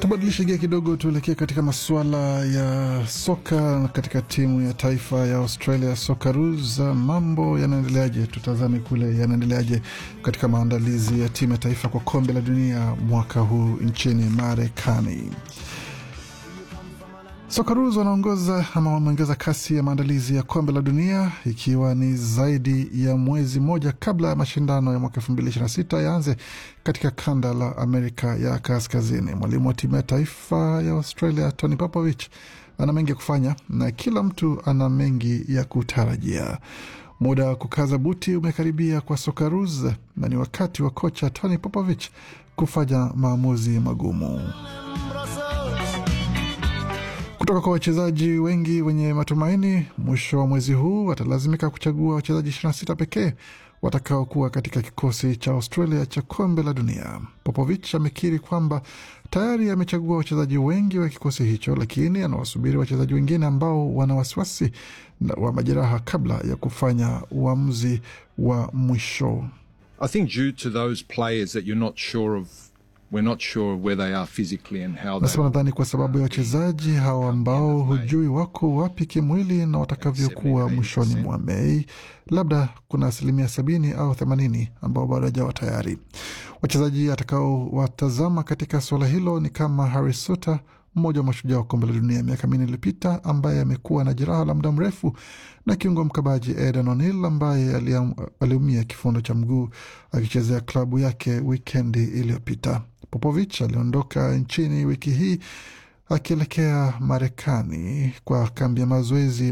Tubadilishe gia kidogo, tuelekee katika masuala ya soka katika timu ya taifa ya Australia Socceroos. Mambo yanaendeleaje? Tutazame kule yanaendeleaje katika maandalizi ya timu ya taifa kwa kombe la dunia mwaka huu nchini Marekani. Socceroos wanaongoza ama wameongeza kasi ya maandalizi ya kombe la dunia ikiwa ni zaidi ya mwezi mmoja kabla ya mashindano ya mwaka elfu mbili ishirini na sita yaanze katika kanda la Amerika ya Kaskazini. Mwalimu wa timu ya taifa ya Australia Tony Popovich ana mengi ya kufanya na kila mtu ana mengi ya kutarajia. Muda wa kukaza buti umekaribia kwa Socceroos na ni wakati wa kocha Tony Popovich kufanya maamuzi magumu. Kutoka kwa wachezaji wengi wenye matumaini, mwisho wa mwezi huu watalazimika kuchagua wachezaji 26 pekee watakaokuwa katika kikosi cha Australia cha kombe la dunia. Popovich amekiri kwamba tayari amechagua wachezaji wengi wa kikosi hicho, lakini anawasubiri wachezaji wengine ambao wana wasiwasi wa majeraha kabla ya kufanya uamuzi wa mwisho. I think due to those players that you're not sure of we're not sure where they are physically and how they Nasema nadhani kwa sababu ya wachezaji hawa ambao hujui wako wapi kimwili na watakavyokuwa mwishoni mwa Mei, labda kuna asilimia sabini au themanini ambao bado hajawa tayari. Wachezaji atakaowatazama katika suala hilo ni kama Harry Suter, mmoja wa mashujaa wa kombe la dunia miaka minne iliyopita, ambaye amekuwa na jeraha la muda mrefu, na kiungo mkabaji Eden O'Neill ambaye aliumia kifundo cha mguu akichezea klabu yake wikendi iliyopita. Popovich aliondoka nchini wiki hii akielekea Marekani kwa kambi ya mazoezi